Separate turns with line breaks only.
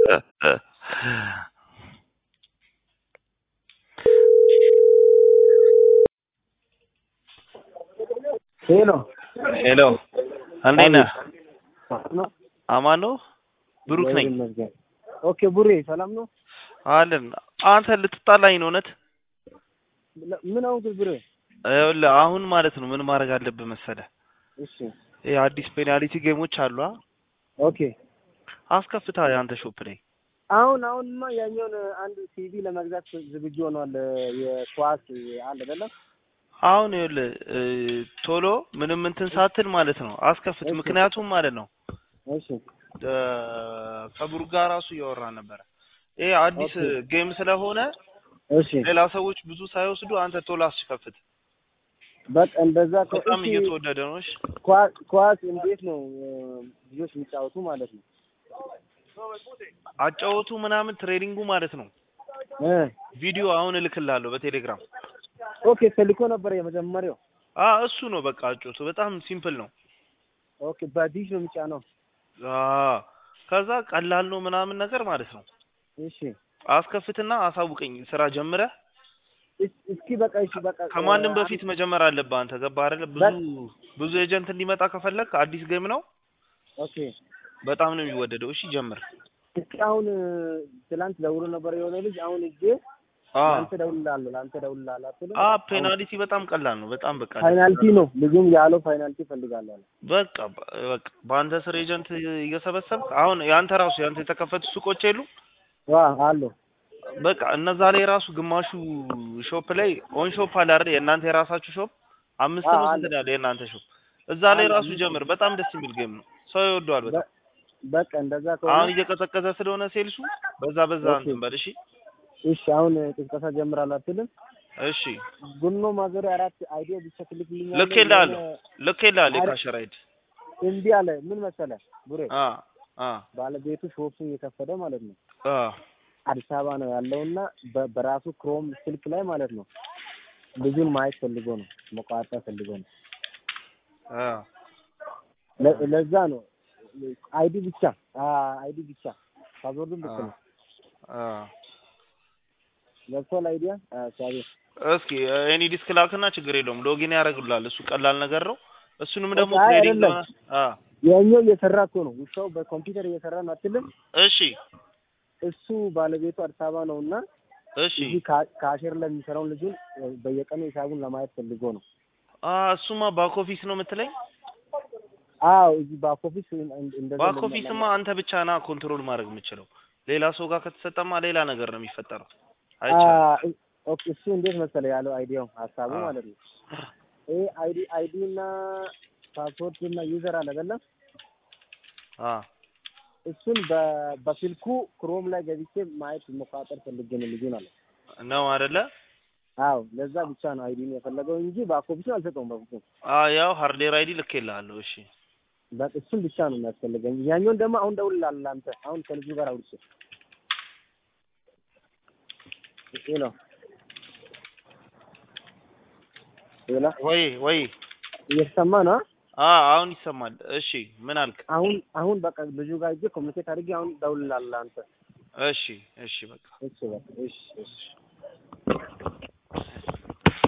ሄሎ
ሄሎ እንዴት ነህ?
ነው
አማን ነው? ብሩክ ነኝ
ይመስገን። ኦኬ ቡሬ ሰላም ነው?
አለን። አንተ ልትጣላኝ ነው እውነት?
ለ- ምን አሁን ቡሬ?
ይኸውልህ አሁን ማለት ነው ምን ማድረግ አለብህ መሰለህ?
እሺ
ይሄ አዲስ ፔናልቲ ጌሞች አሉ አ
ኦኬ።
አስከፍታ የአንተ ሾፕ ላይ
አሁን አሁንማ ያኛውን አንድ ቲቪ ለመግዛት ዝግጁ ሆኗል። የኳስ አለ አይደለም?
አሁን ይኸውልህ እ፣ ቶሎ ምንም እንትን ሳትል ማለት ነው አስከፍት።
እሺ።
ምክንያቱም ማለት ነው
እሺ
እ፣ ከብሩክ ጋር ራሱ እያወራ ነበረ። ይሄ አዲስ
ኦኬ።
ጌም ስለሆነ
እሺ
ሌላ ሰዎች ብዙ ሳይወስዱ አንተ ቶሎ አስከፍት።
በቃ እንደዛ ከ-
በጣም
እሺ፣
እየተወደደ ነው። እሺ
ኳስ ኳስ እንዴት ነው እ፣ ልጆች የሚጫወቱ ማለት ነው?
አጫወቱ ምናምን ትሬኒንጉ ማለት ነው።
እ
ቪዲዮ አሁን እልክልሃለሁ በቴሌግራም።
ኦኬ ተልኮ ነበር የመጀመሪያው።
አ እሱ ነው በቃ አጫወቱ በጣም ሲምፕል ነው።
ኦኬ በዲሽ ነው የሚጫነው።
አ ከዛ ቀላል ነው ምናምን ነገር ማለት ነው።
እሺ
አስከፍትና አሳውቀኝ ስራ ጀምረህ
እስ- እስኪ በቃ እሺ በቃ
ከማንም
እ፣
በፊት መጀመር አለብህ አንተ ገባህ አይደለ? ብዙ ብዙ ኤጀንት እንዲመጣ ከፈለክ አዲስ ጌም ነው
ኦኬ
በጣም ነው የሚወደደው። እሺ ጀምር።
እስኪ አሁን እ፣ ትላንት ደውሎ ነበር የሆነ ልጅ አሁን እጄ
አ
ለአንተ እደውልልሃለሁ ለአንተ እደውልልሃለሁ አትልም?
አ ፔናልቲ በጣም ቀላል ነው። በጣም በቃ
ፋይናልቲ ነው ልጁም ያለው ፋይናልቲ እፈልጋለሁ አለ።
በቃ በቃ በአንተ ስር ኤጀንት እየሰበሰብክ አሁን የአንተ ራሱ የአንተ የተከፈቱ ሱቆች የሉ
ዋ አለው
በቃ እነዛ ላይ ራሱ ግማሹ ሾፕ ላይ ኦን ሾፕ አለ አይደል? የእናንተ የራሳችሁ ሾፕ አምስት
አዎ፣
ነው
አለ።
ስንት ነው ያለው የእናንተ ሾፕ? እዛ ላይ
አለ፣
ራሱ
አምስት
ጀምር። በጣም ደስ የሚል ጌም ነው። ሰው ይወደዋል በጣም።
በ- በቃ እንደዛ
አሁን
ከሆነ
እየቀዘቀዘ ስለሆነ ሴልሱ በዛ በዛ
ኦኬ።
እንትን በል እሺ።
እሺ አሁን ቅስቀሳ ጀምራለሁ አትልም?
እሺ
ቡኖ ማዞሪያ አራት አይዲያ ብቻ ትልክልኛለህ?
ልኬልሃለሁ
የሆነ
ልኬልሃለሁ
አረ-
የካሸራይድ
እምቢ አለ። ምን መሰለህ ቡሬ
አ አ
ባለቤቱ ሾፑን እየከፈተ ማለት ነው
አ
አዲስ አበባ ነው ያለውና በ- በራሱ ክሮም ስልክ ላይ ማለት ነው ልጁን ማየት ፈልጎ ነው መቋጠር ፈልጎ ነው።
አ
ለ- ለዛ ነው አይዲ ብቻ አይዲ ብቻ ፓስወርዱን ልክ ነው
አ
ገብቷል። አይዲያ ሳቢ
እስኪ ኤኒ ዲስክ ላክና ችግር የለውም ሎጊን ያደርግልሃል። እሱ ቀላል ነገር ነው። እሱንም ደግሞ
አይ
ትሬዲንግ
አይደለም።
አ
ያኛው እየሰራ እኮ ነው ውሻው በኮምፒውተር እየሰራ ነው አትልም?
እሺ
እሱ ባለቤቱ አዲስ አበባ ነው እና
እሺ
እዚህ ካ- ካሼር ላይ የሚሰራውን ልጁን በየቀኑ ሂሳቡን ለማየት ፈልጎ ነው።
አ እሱማ ባክ ኦፊስ ነው የምትለኝ?
አዎ እዚህ ባክ ኦፊስ እንደዛ
ባክ
ለማ-
ኦፊስማ አንተ ብቻ ና ኮንትሮል ማድረግ የምችለው። ሌላ ሰው ጋር ከተሰጠማ ሌላ ነገር ነው የሚፈጠረው። አይቻልም።
አ- ኦኬ እሱ እንዴት መሰለህ ያለው አይዲያው ሀሳቡ
አ።
ማለት ነው። ይሄ አይዲ አይዲ እና ፓስወርድ እና ዩዘር አለ አይደለም?
አ
እሱን በ- በስልኩ ክሮም ላይ ገብቼ ማየት መቆጣጠር ፈልጌ ነው ልጁን አለ።
ነው አይደለ?
አዎ ለዛ ብቻ ነው አይዲን የፈለገው እንጂ ባክ ኦፊሱን አልሰጠውም በፍጹም።
አ ያው ሃርድዌር አይዲ ልኬልሃለሁ። እሺ
በቃ እሱን ብቻ ነው የሚያስፈልገኝ። ያኛውን ደግሞ አሁን ደውልልሃለሁ ለአንተ አሁን ከልጁ ጋር አውርቼ ሄሎ ሄሎ
ወይ ወይ
እየተሰማ ነው?
አ አሁን ይሰማል። እሺ ምን አልክ?
አሁን አሁን በቃ ልጁ ጋር ሂጅ ኮሚኒኬት አድርጌ አሁን ደውልልሃለሁ ለአንተ።
እሺ እሺ በቃ
እሺ በቃ እሺ እሺ